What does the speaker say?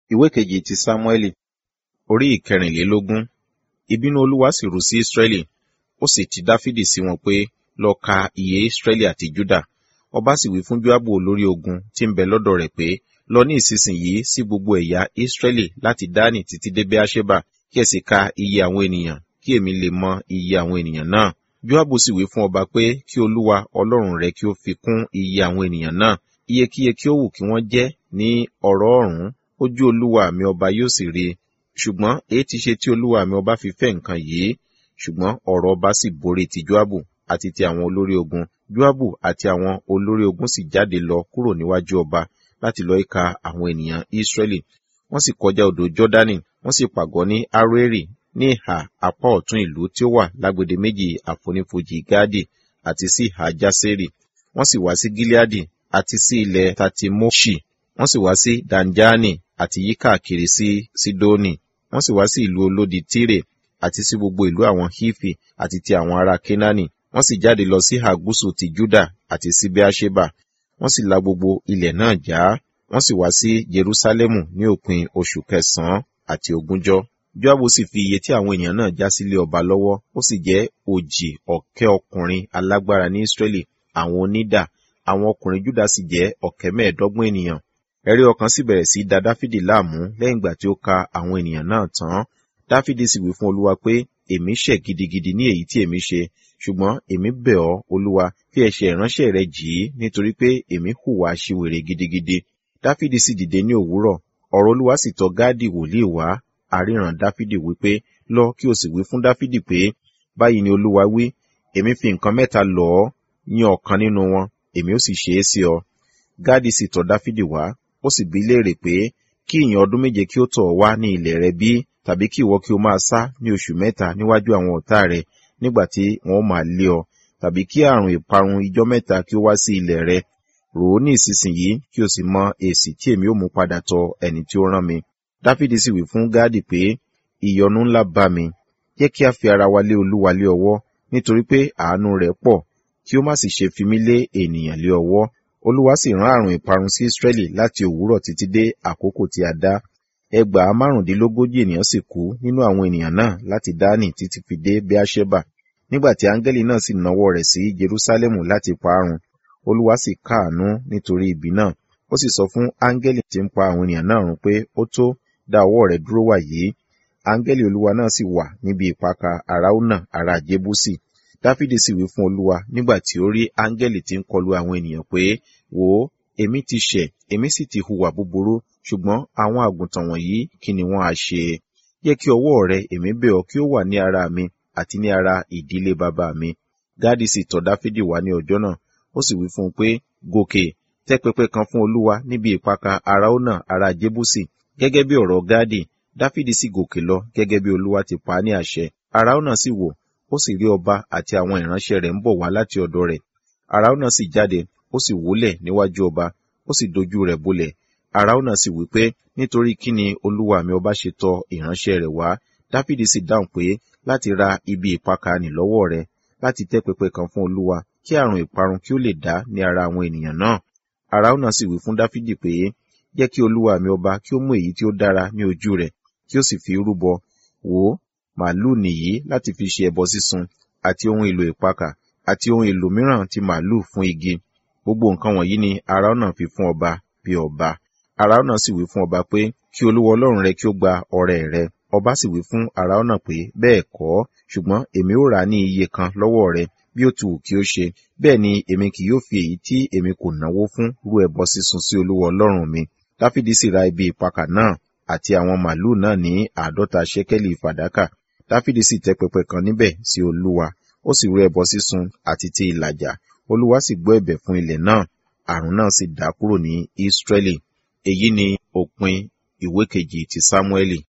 ìwé kejì ti sámúẹ́lì orí ìkẹrìnlélógún ìbínú olúwa sì ru sí ísírẹ́lì ó sì ti dáfídì sí wọn pé lọ ka iye ísírẹ́lì àti júdà ọba sì wí fún joabu olórí ogun tí ń bẹ lọ́dọ̀ rẹ̀ pé lọ ní ìsinsìnyí sí gbogbo ẹ̀yà ísírẹ́lì láti dání títí dé beersheba kí ẹ sì ka iye àwọn ènìyàn kí èmi lè mọ iye àwọn ènìyàn náà joabu sì wí fún ọba pé kí olúwa ọlọ́run rẹ kí ó fi kún iye àwọn ènìyàn náà iyekíye kí ó wù kí wọ́n jẹ́ ní ọ̀rọ̀ ọ̀rún ojú olúwa mi ọba yóò sì rí ṣùgbọ́n èyí ti ṣe tí olúwa mi ọba fi fẹ́ nǹkan yìí ṣùgbọ́n ọ̀rọ̀ ọba sì borí ti joabu àti ti àwọn olórí ogun joabu àti àwọn olórí ogun sì jáde lọ kúrò níwájú ọba láti lọ ìka àwọn ènìyàn israẹli wọ́n sì kọjá odò jọdani wọ́n sì pàgọ́ ní aroeri ní ìhà apá ọ̀tún ìlú tí ó wà lágbede méjì àfonífojì gadi àti sí ìhà jaseri wọ́n sì wá sí gileadi àti sí ilẹ̀ tatimoshi wọ́n sì wá sí danjani àti yí káàkiri sí sidoni wọ́n sì wá sí ìlú olódi tire àti sí gbogbo ìlú àwọn hifi àti ti àwọn ará kenani wọ́n sì jáde lọ sí àgúsù ti juda àti sí beersheba wọ́n sì la gbogbo ilẹ̀ náà já wọ́n sì wá sí jerusalemu ní òpin oṣù kẹsànán àti ogúnjọ́ joabu sì fi iye tí àwọn ènìyàn náà já sílé ọba lọ́wọ́ ó sì jẹ́ òjì ọ̀kẹ́ ọkùnrin alágbára ní israẹli àwọn onídà àwọn ọkùnrin juda sì jẹ́ ọ̀kẹ́ mẹ́ẹ̀ẹ́dọ́gbọ̀n ènìyàn ẹ̀rí ọkàn sì bẹ̀rẹ̀ sí da dáfídì láàmú lẹ́yìn ìgbà tí ó ka àwọn ènìyàn náà tán dáfídì sì wí fún olúwa pé èmi ṣẹ̀ gidigidi ní èyí tí èmi ṣe ṣùgbọ́n èmi bẹ̀ ọ́ olúwa fi ẹ̀ṣẹ̀ ìránṣẹ́ rẹ jì í nítorí pé èmi hùwà aṣiwèrè gidigidi dáfídì sì dìde ní òwúrọ̀ ọ̀rọ̀ olúwa sì tọ̀ gáàdì wòlíì wá àríran dáfídì wípé lọ kí o sì wí fún dáfídì pé báyìí ni olúwa wí èmi fi nǹkan mẹ́ta lọ̀ ọ́ yan ọ̀kan nínú wọn èmi ó sì ṣe é sí ọ gáàdì sì tọ̀ dáfídì wá ó sì bí léèrè pé kí ìyàn ọdún méje kí ó tọ̀ wá ní ilẹ̀ rẹ bí tàbí kí ìwọ kí o máa sá ní oṣù mẹ́ta níwájú àwọn ọ̀tá rẹ nígbà tí wọn ó máa lé ọ tàbí kí àrùn ìparun ijọ́ mẹ́ta kí ó wá sí ilẹ̀ rẹ rò ó ní ìsinsìnyí kí o sì mọ èsì tí èmi ó mú padà tọ ẹni tí ó rán mi dáfídì sì wí fún gáàdì pé ìyọnu ńlá bá mi jẹ́ kí a fi ara wa lé olúwa lé ọwọ́ nítorí pé àánú rẹ̀ pọ̀ kí ó má sì ṣe fi mí lé ènìyàn lé ọwọ́ olúwa sì rán àrùn ìparun sí israẹli láti òwúrọ̀ títí dé àkókò tí a dá ẹgbàá márùndínlógójì ènìyàn sì kú nínú àwọn ènìyàn náà láti dání títí fi dé beersheba nígbà tí áńgẹ́lì náà sì nawọ́ rẹ̀ sí jerusalemu láti parun olúwa sì káàánú nítorí ibi náà ó sì sọ fún áńgẹ́lì tí ń pa àwọn ènìyàn náà run pé ó tó dá ọwọ́ rẹ̀ dúró wà yìí áńgẹ́lì olúwa náà sì wà níbi ìpakà arauna ará jébúsì dáfídì sì wí fún olúwa nígbà tí ó rí áńgẹ́lì tí ń kọlu àwọn ènìyàn pé wò ó èmi ti ṣẹ̀ èmi sì ti hùwà búburú ṣùgbọ́n àwọn àgùntàn wọ̀nyí kí ni wọ́n á ṣe jẹ́ kí ọwọ́ rẹ èmi bẹ̀ ọ́ kí ó wà ní ara mi àti ní ara ìdílé bàbá mi gáàdì sì tọ̀ dáfídì wá ní ọjọ́ náà ó sì wí fún un pé gòkè tẹ́ pẹpẹ kan fún olúwa níbi ìpakà arauna ará jébúsì gẹ́gẹ́ bí ọ̀rọ̀ gáàdì dáfídì sì gòkè lọ gẹ́gẹ́ bí olúwa ti pa á ní àṣẹ arauna sì wò ó sì rí ọba àti àwọn ìránṣẹ́ rẹ̀ ń bọ̀ wá láti ọ̀dọ̀ rẹ̀ arauna sì jáde ó sì wólẹ̀ níwájú ọba ó sì dojú rẹ̀ bolẹ̀ arauna sì wí pé nítorí kí ni olúwa mi ọba ṣe tọ̀ ìránṣẹ́ rẹ̀ wá dáfídì sì dáhùn pé láti ra ibi ìpakà nì lọ́wọ́ rẹ̀ láti tẹ́ pẹpẹ kan fún olúwa kí àrùn ìparun kí ó lè dá ní ara àwọn ènìyàn náà arauna sì wí fún dáfídì pé jẹ́ kí olúwa mi ọba kí ó mú èyí tí ó dára ní ojú rẹ̀ kí ó sì fi rúbọ wò ó màálùú nìyí láti fi ṣe ẹbọ sísun àti ohun èlò ìpakà àti ohun èlò mìíràn ti màálùú fún igi gbogbo nǹkan wọ̀nyí ni arauna fi fún ọba bí ọba arauna sì wí fún ọba pé kí olúwa ọlọ́run rẹ kí ó gba ọrẹ rẹ ọba sì wí fún arauna pé bẹ́ẹ̀ kọ́ ṣùgbọ́n èmi ó rà á ní iye kan lọ́wọ́ rẹ bí ó ti wù kí ó ṣe bẹ́ẹ̀ ni èmi kì yóò fi èyí tí èmi kò náwó fún rú ẹbọ sísun sí olúwa ọlọ́run mi dáfídì sì ra ibi ìpakà náà àti àwọn màálùú náà ní àádọ́ta ṣẹ́kẹ́lì fàdákà dáfídì sì tẹ́ pẹpẹ kan níbẹ̀ sí olúwa ó sì rú ẹbọ sísun àti ti ìlàjà olúwa sì gbọ́ ẹ̀bẹ̀ fún ilẹ̀ náà àrùn náà sì dá kúrò ní ísírẹ́lì èyí ni òpin ìwé kejì ti sámúẹ́lì